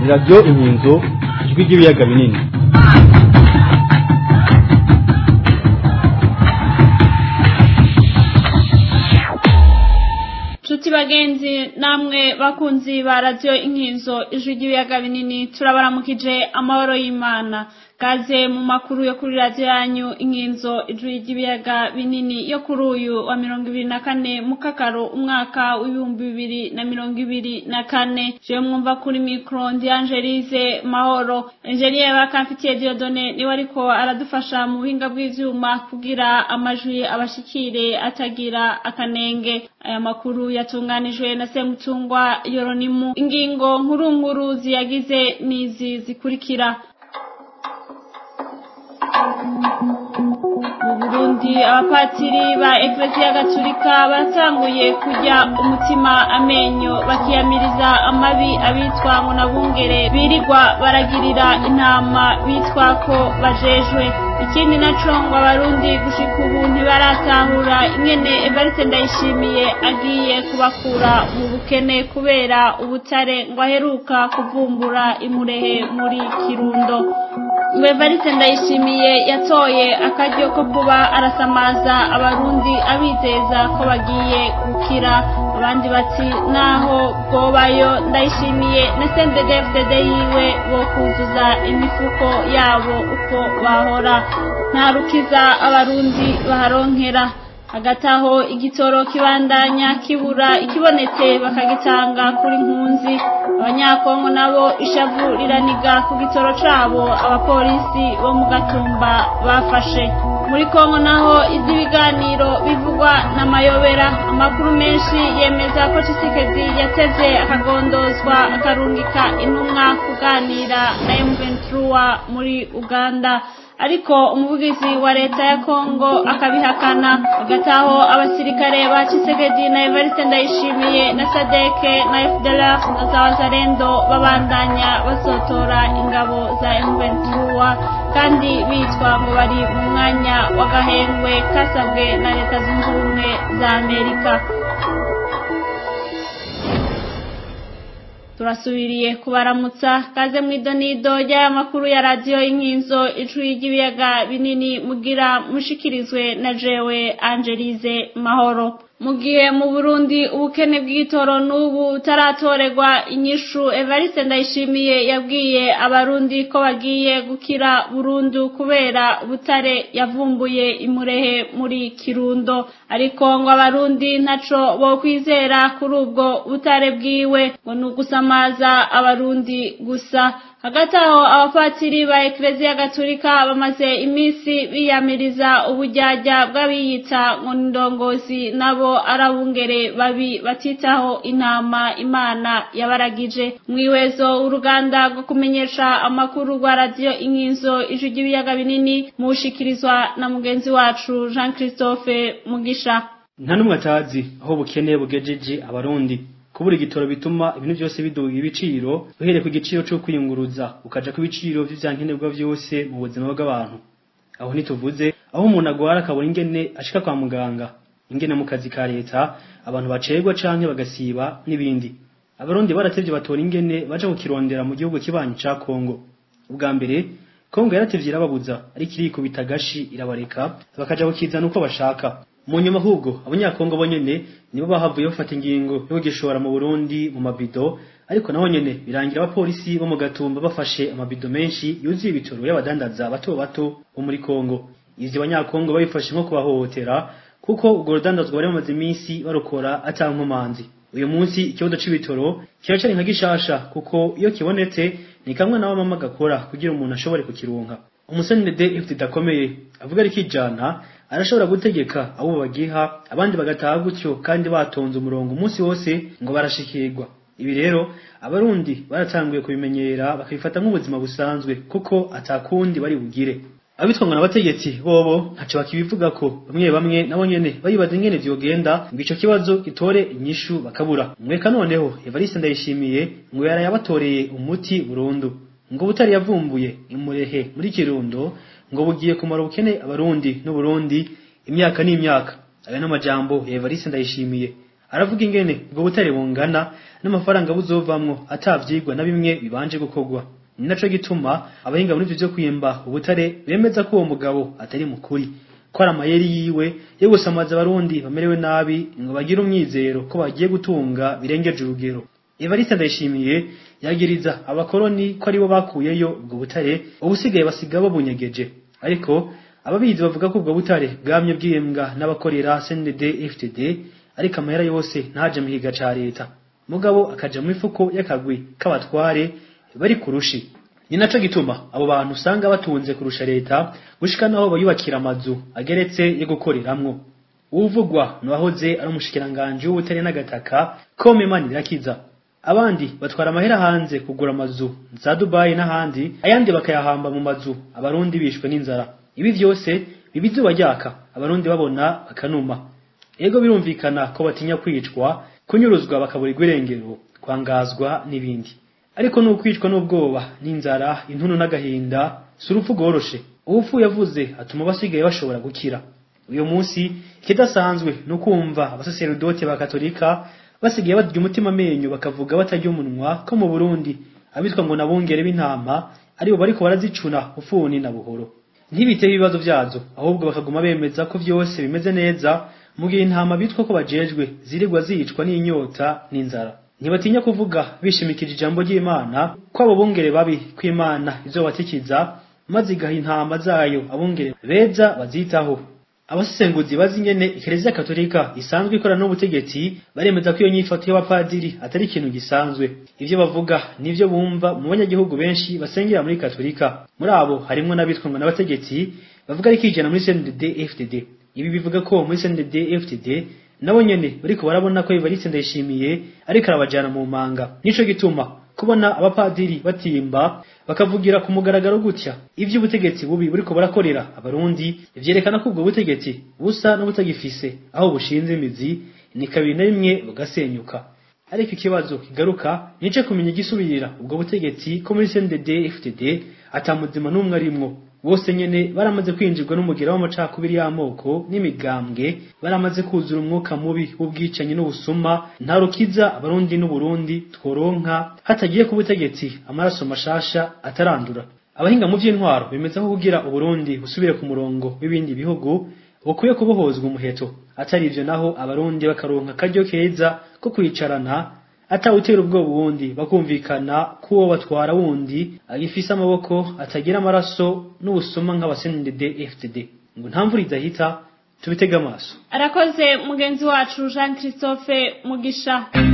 ni radiyo inkinzo ijwi ry'ibiyaga binini nshuti bagenzi namwe bakunzi ba radiyo inkinzo ijwi ry'ibiyaga binini turabaramukije amahoro y'imana kaze mu makuru yo kuri radiyo yanyu inkinzo ijwi ry'ibiyaga binini yo kuri uyu wa mirongo ibiri na kane mukakaro umwaka w'ibihumbi bibiri na mirongo ibiri na kane jewe mwumva kuri mikoro ndi angelize mahoro enjeniyeri bakamfitiye diodone niwe ariko aradufasha mu buhinga bw'ivyuma kugira amajwi abashikire atagira akanenge aya makuru yatunganijwe na semutungwa yoronimu ingingo nkuru nkuru ziyagize n'izi zikurikira mu burundi abapatiri ba eklesiya gatulika batanguye kujya umutima amenyo bakiyamiriza amabi abitwa ngo nabungere birirwa baragirira intama bitwa ko bajejwe ikindi naco ngo abarundi gushika ubu ntibaratahura ingene evariste ndayishimiye agiye kubakura mu bukene kubera ubutare ngo aheruka kuvumbura imurehe muri kirundo ngo evariste ndayishimiye yatoye akaryo ko kuba arasamaza abarundi abizeza ko bagiye gukira abandi bati naho bwobayo ndayishimiye na sendedefded yiwe bo kuzuza imifuko yabo uko bahora nta rukiza abarundi baharonkera hagati aho igitoro kibandanya kibura ikibonetse bakagitanga kuri nkunzi abanyakongo nabo ishavu riraniga ku gitoro cabo abapolisi bo mu gatumba bafashe muri kongo naho iby'ibiganiro bivugwa n'amayobera amakuru menshi yemeza ko cisekedi yateze akagondozwa akarungika intumwa kuganira na M23 muri uganda ariko umuvugizi wa leta ya kongo akabihakana hagati aho abasirikare ba Tshisekedi na Evariste Ndayishimiye na Sadeke na FDLR na za Wazalendo babandanya basotora ingabo za M23 kandi bitwa ngo bari mu mwanya w'agahengwe kasabwe na leta zunze ubumwe za Amerika turasubiriye kubaramutsa kaze mu idonido ry'aya makuru ya radiyo y'inkinzo icuri ry'ibiyaga binini mugira mushikirizwe na jewe angelize mahoro mu gihe mu burundi ubukene bw'igitoro n'ubu butaratorerwa inyishu evariste ndayishimiye yabwiye abarundi ko bagiye gukira burundu kubera butare yavumbuye imurehe muri kirundo ariko ngo abarundi ntaco bokwizera kuri ubwo butare bwiwe ngo ni ugusamaza abarundi gusa hagati aho abapatiri ba eklesiya gatulika bamaze iminsi biyamiriza ubujyajya bw'abiyita ngo ndongozi nabo arabungere babi batitaho intama imana yabaragije mwiwezo uruganda rwo kumenyesha amakuru rwa radiyo inkinzo ijwi ry'ibiyaga binini mu bushikirizwa na mugenzi wacu jean christophe mugisha nta n'umwe atazi aho ubukene bugejeje abarundi kubura igitoro bituma ibintu byose biduga ibiciro uhereye ku giciro cyo kwiyunguruza ukaja ku biciro vy'ivyankenerwa vyose mu buzima bw'abantu aho ntituvuze aho umuntu agwara akabura ingene ashika kwa muganga ingene mu kazi ka leta abantu bacerwa canke bagasiba n'ibindi abarundi baratevye batora ingene baja kukirondera mu gihugu kibanyi ca Kongo ubwa mbere Kongo yaratevye irababuza ariko irikubita gashi irabareka bakaja kukizana uko bashaka mu nyuma ahubwo abanyakongo bonyene nibo bahavuye bafata ingingo yo kugishora mu Burundi mu mabido ariko naho nyene birangira abapolisi bo mu gatumba bafashe amabido menshi yuzuye ibitoro y'abadandaza bato bato bo muri Kongo ivyo abanyakongo babifashe nko kubahohotera kuko ubwo rudandazwa bari bamaze iminsi barukora atankomanzi uyu munsi ikibazo c'ibitoro kiracari nka gishasha kuko iyo kibonetse ni kamwe nawe mama gakora kugira umuntu ashobore kukironka umusenede ifite idakomeye avuga ari kijana arashobora gutegeka abo bagiha abandi bagataha gutyo kandi batonze umurongo umunsi wose ngo barashikirwa ibi rero abarundi baratanguye kubimenyera bakabifata nk'ubuzima busanzwe kuko atakundi bari bugire abitwa ngo n'abategetsi bobo ntaco bakibivuga ko bamwe bamwe nabo nyene baribaza ingene vyogenda ngo ico kibazo gitore inyishu bakabura mweka noneho Evariste Ndayishimiye ngo yarayabatoreye umuti burundu ngo butari yavumbuye imurehe muri kirundo ngo bugiye kumara ubukene abarundi n'uburundi imyaka n'imyaka aya n'amajambo ya Evariste Ndayishimiye aravuga ingene ubwo butare bungana n'amafaranga buzovamwo atavyigwa na bimwe bibanje gukorwa ni naco gituma abahinga muri ivyo vyo kwimba ubutare bemeza ko uwo mugabo atari mukuri ko ari amayeri yiwe yo gusamaza abarundi bamerewe nabi ngo bagire umwizero ko bagiye gutunga birengeje urugero Evariste Ndayishimiye yagiriza abakoroni ko aribo bakuyeyo ubwo butare ubusigaye basiga babunyegeje ariko ababizi bavuga ko ubwo butare bwamye bwiyembwa n'abakorera CNDD FTD ariko amahera yose ntaje mu higa ca leta mugabo akaja mu mifuko y'akagwi k'abatware bari kurushi ni naco gituma abo bantu usanga batunze kurusha leta gushika naho bayubakira amazu ageretse yo gukoreramwo uvugwa nuwahoze ari umushikiranganje w'ubutare n'agataka Kome Manirakiza abandi batwara amahera hanze kugura amazu za Dubai n'ahandi ayandi bakayahamba mu mazu abarundi bishwe n'inzara ibi vyose bibizuba ryaka abarundi babona bakanuma ego birumvikana ko batinya kwicwa kunyuruzwa bakaburirwa irengero kwangazwa n'ibindi ariko n'ukwicwa n'ubwoba n'inzara intuno n'agahinda si urupfu rworoshe ubupfu yavuze atuma basigaye bashobora gukira uyu munsi ikidasanzwe ni ukumva abasaserodoti ba katolika basigaye barya umutima amenyo bakavuga batarya umunwa ko mu burundi abitwa ngo nabungere b'intama aribo bariko barazicuna ufuni na buhoro ntibiteho ibibazo vyazo ahubwo bakaguma bemeza ko vyose bimeze neza mu gihe intama bitwa ko bajejwe zirirwa zicwa n'inyota n'inzara ntibatinya kuvuga bishimikije ijambo ry'Imana ko abo bungere babi kw'Imana izobatikiza maze igaha intama zayo abungere beza bazitaho abasesenguzi bazi ingene Eklezia Katolika isanzwe ikorana n'ubutegetsi baremeza ko iyo nyifato y'abapadiri atari ikintu gisanzwe ivyo bavuga nivyo bumva mu banyagihugu benshi basengera muri Katolika muri abo harimwo n'abitwa ngo n'abategetsi bavuga ari kijana muri CNDD FDD ibi bivuga ko muri CNDD FDD nabo nyene bariko barabona ko Evariste Ndayishimiye ariko arabajana mu manga nico gituma kubona abapadiri batimba bakavugira ku mugaragaro gutya ivyo ubutegetsi bubi buriko barakorera abarundi vyerekana ko ubwo butegetsi busa n'ubutagifise aho bushinze imizi ni kabiri na rimwe bugasenyuka ariko ikibazo kigaruka nice kumenya igisubirira ubwo butegetsi ko muri CNDD FDD atamuzima n'umwe arimwo bose nyene baramaze kwinjirwa n'umugira w'amacakubiri y'amoko n'imigambwe baramaze kuzura umwuka mubi w'ubwicanyi n'ubusuma nta rukiza abarundi n'uburundi tworonka hatagiye ku butegetsi amaraso mashasha atarandura abahinga mu vy'intwaro bemeza ko kugira uburundi busubire ku murongo w'ibindi bihugu bukwiye kubohozwa umuheto atari ivyo naho abarundi bakaronka akaryo keza ko kwicarana atawutera ubwoba wundi bakumvikana kuwo batwara wundi agifise amaboko atagira amaraso n'ubusuma nk'abasended FTD ngo nta mvura idahita tubitega amaso arakoze mugenzi wacu Jean Christophe Mugisha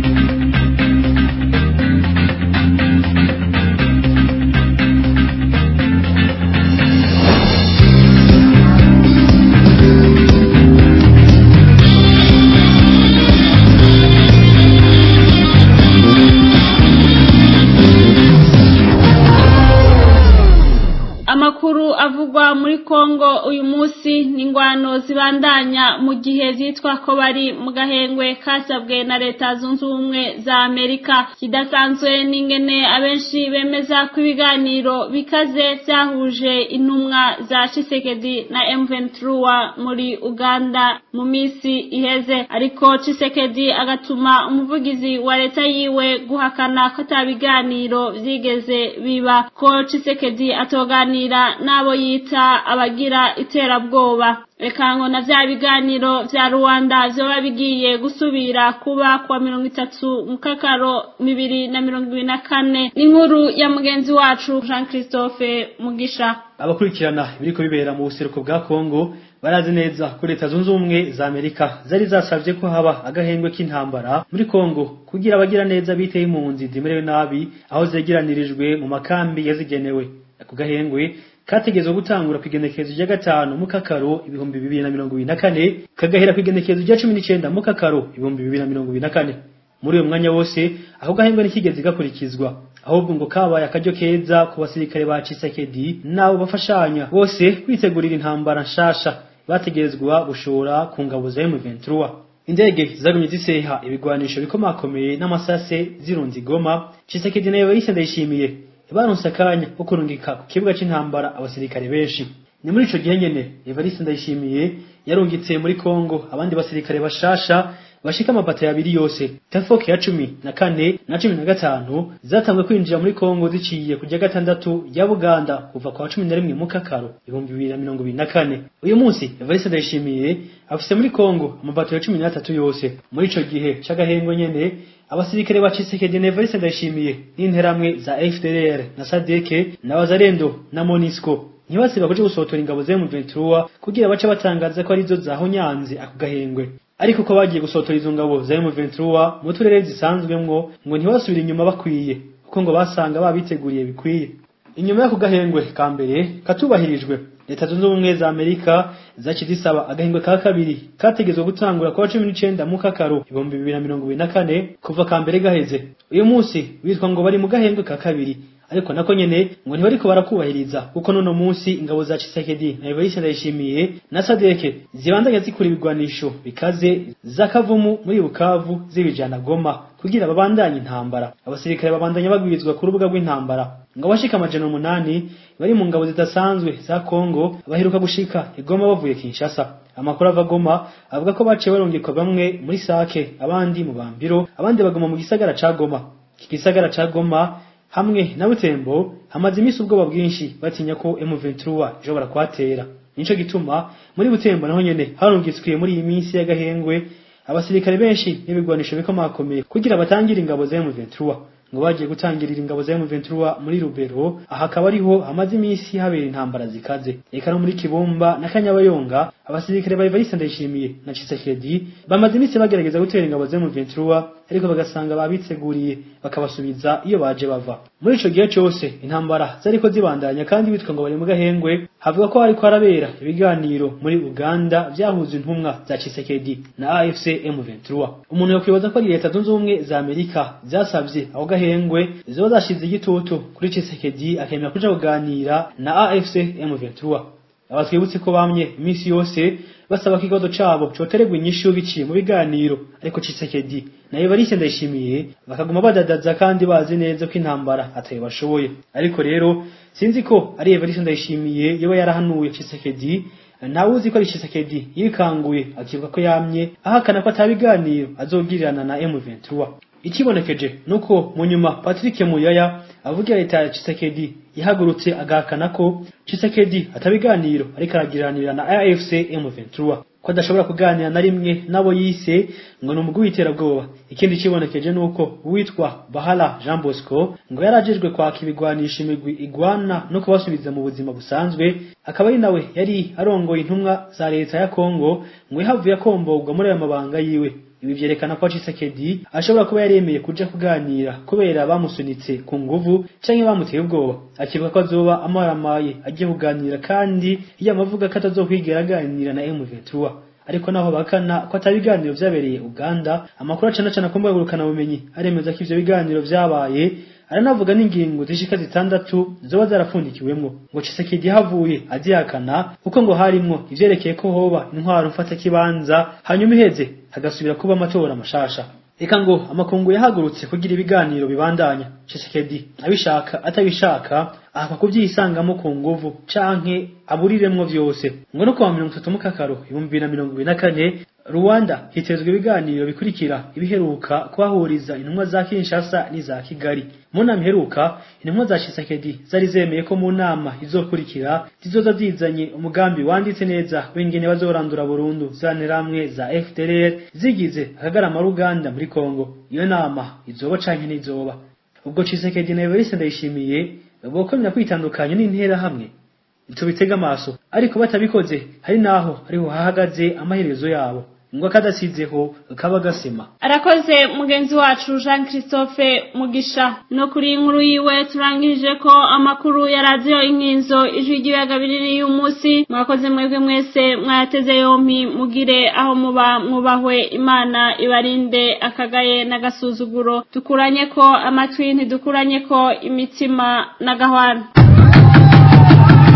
amakuru avugwa muri Kongo uyu munsi ni ingwano zibandanya mu gihe vyitwa ko bari mu gahengwe kasabwe na leta zunze ubumwe za Amerika kidasanzwe n'ingene abenshi bemeza ko ibiganiro bikaze vyahuje intumwa za Chisekedi na M23 muri Uganda mu misi iheze ariko Chisekedi agatuma umuvugizi wa leta yiwe guhakana ko atabiganiro vyigeze biba ko Chisekedi atoganira n'abo yita abagira iterabwoba reka ngo na vya biganiro vya Rwanda vyoba bigiye gusubira kuba kwa mirongo itatu mu kakaro bibiri na mirongo ibiri na kane n'inkuru ya mugenzi wacu Jean Christophe Mugisha abakurikirana ibiriko bibera mu buseruko bwa Kongo barazi neza ko leta zunze ubumwe za Amerika zari zasavye ko haba agahengwe k'intambara muri Kongo kugira abagira neza biteye impunzi zimerewe nabi aho zegeranirijwe mu makambi yazigenewe ako gahengwe kategezwe gutangura kwigenekezo rya gatanu mu kakaro ibihumbi bibiri na mirongo ibiri na kane kagahera kwigenekezo rya cumi n'icenda mu kakaro ibihumbi bibiri na mirongo ibiri na kane muri uyo mwanya wose ako gahengwe ntikigeze gakurikizwa ahubwo ngo kabaye akaryo keza ku basirikare ba Tshisekedi nabo bafashanya bose kwitegurira intambara nshasha bategerezwa gushora ku ngabo za M23 indege zagumye ziseha ibigwanisho bikomakomeye n'amasase zirunze igoma Tshisekedi nayo yise ndayishimiye baronse akanya ko kurungika ku kibuga c'intambara abasirikare benshi ni muri ico gihe nyene Evariste Ndayishimiye yarungitse muri Kongo abandi basirikare bashasha bashika amabato abiri yose tafoke ya cumi na kane na cumi na gatanu zatanzwe kwinjira muri kongo ziciye kujya gatandatu ya buganda kuva kwa cumi na rimwe mu kakaro ibihumbi bibiri na mirongo ibiri na kane uyu munsi evariste ndayishimiye afise muri kongo amabato ya cumi n'atatu yose muri ico gihe c'agahengwe nyene abasirikare ba Tshisekedi na Evariste Ndayishimiye n'interamwe za FDLR na Sadeke na Wazalendo na Monisco ntibasiba kuja gusohotora ingabo za M23 kugira bace batangaza ko arizo zaho nyanze ako gahengwe ariko ko bagiye gusohotora izo ngabo za M23 mu turere zisanzwemwo ngo ntibasubire inyuma bakwiye kuko ngo basanga babiteguriye bikwiye inyuma y'ako gahengwe ka mbere katubahirijwe leta zunze ubumwe za amerika zaci zisaba agahengwe ka kabiri kategezwe gutangura kuwa cumi n'icenda mu kakaro ibihumbi bibiri na mirongo ibiri na kane kuva ka mbere gaheze uyu munsi bitwa ngo bari mu gahengwe ka kabiri ariko nako nyene ngo ntibariko barakubahiriza kuko nono munsi ingabo za Chisekedi na Evariste Ndayishimiye na Sadeke zibandanya zikura ibigwanisho bikaze zakavumu muri Bukavu zibijana Goma kugira babandanye intambara abasirikare babandanya bagwirizwa ku rubuga rw'intambara ngo bashika amajana umunani bari mu ngabo zidasanzwe za Kongo baheruka gushika igoma bavuye Kinshasa amakuru ava Goma avuga ko baciye barungikwa bamwe muri Sake abandi mu Bambiro abandi bagoma mu gisagara ca Goma iki gisagara ca Goma hamwe na Butembo hamaze imisi ubwoba bwinshi batinya ko M23 ishobora kwatera nico gituma muri Butembo naho nyene harungitswe muri iyi minsi y'agahengwe abasirikare benshi n'ibigwanisho bikomakomeye kugira batangire ingabo za M23 ngo bagiye gutangirira ingabo za M23 muri Rubero aha akaba ariho hamaze iminsi habera intambara zikaze eka no muri Kibumba na Kanyabayonga abasirikare ba Evariste Ndayishimiye na Tshisekedi bamaze iminsi bagerageza gutera ingabo za M23 ariko bagasanga babiteguriye bakabasubiza iyo baje bava muri ico gihe cyose intambara zariko zibandanya kandi bitwa ngo bari mu gahengwe havuga ko hariko harabera ibiganiro muri Uganda vyahuza intumwa za Tshisekedi na AFC M23 umuntu yakwibaza ko ari leta zunze ubumwe za Amerika zasavye aho gahengwe ziba zashize igitutu kuri Tshisekedi akemera kuja kuganira na AFC M23 abatwibutse ko bamye iminsi yose basaba ko ikibazo cabo cotererwa inyishu biciye mu biganiro ariko Tshisekedi na Evariste Ndayishimiye bakaguma badadaza kandi bazi neza ko intambara atayo bashoboye ariko rero sinzi ko ari Evariste Ndayishimiye yoba yarahanuye Tshisekedi nawe uzi ko ari Tshisekedi yikanguye akivuga ko yamye ahakana ko atabiganiro azogirirana na M23 ikibonekeje nuko mu nyuma Patrick Muyaya avugira leta ya Tshisekedi yahagurutse agahakana ko Tshisekedi atabiganiro ariko aragiranira na AFC M23 ko adashobora kuganira na rimwe nabo yise ngo ni umugwi w'iterabwoba ikindi kibonekeje nuko uwitwa Bahala Jean Bosco ngo yarajejwe kwaka ibigwanisha imigwi igwana no kubasubiza mu buzima busanzwe akaba ari nawe yari arongoye intumwa za leta ya Kongo ngo yahavuye akomborwa muri aya mabanga yiwe ibi vyerekana ko Tshisekedi ashobora kuba yaremeye kuja kuganira kubera bamusunitse ku nguvu canke bamuteye ubwoba akivuga ko azoba amaramaye agiye kuganira kandi iyo amavuga ko atazokwigera aganira na M23 ariko naho bakana ko atabiganiro vyabereye Uganda amakuru acana cana kumbuga ngurukana bumenyi aremeza ko ivyo biganiro vyabaye aranavuga n'ingingo zishika zitandatu zoba zarafundikiwemwo ngo Tshisekedi havuye azihakana kuko ngo harimwo ivyerekeye ko hoba intwaro mfata kibanza hanyuma iheze hagasubira kuba amatora mashasha eka ngo amakungu yahagurutse kugira ibiganiro bibandanya Tshisekedi abishaka atabishaka ahakwa kuvyisangamo ku nguvu canke aburiremwo vyose ngo no kuwa mirongo itatu mu kakaro ibihumbi bibiri na mirongo ibiri na kane Rwanda hitezwe ibiganiro bikurikira ibiheruka kubahuriza intumwa za Kinshasa n'iza Kigali mu nama iheruka intumwa za Tshisekedi zari zemeye ko mu nama izokurikira zizoza zizanye umugambi wanditse neza w'ingene bazorandura burundu zaneramwe za FDLR zigize akagarama Uganda muri Kongo iyo nama izoba canke n'izoba ubwo Tshisekedi na Evariste Ndayishimiye bokomera kwitandukanya n'intera hamwe tubitega amaso ariko batabikoze hari naho ariho hahagaze amaherezo yabo ngo akadasizeho kaba gasema arakoze mugenzi wacu jean christophe mugisha no kuri inkuru yiwe turangirije ko amakuru ya radiyo inkinzo ijwi ry'ibiyaga binini y'umunsi mwakoze mwebwe mwese mwayateze yompi mugire aho muba mwubahwe imana ibarinde akagaye n'agasuzuguro dukuranye ko amatwi ntidukuranye ko imitima n'agahwana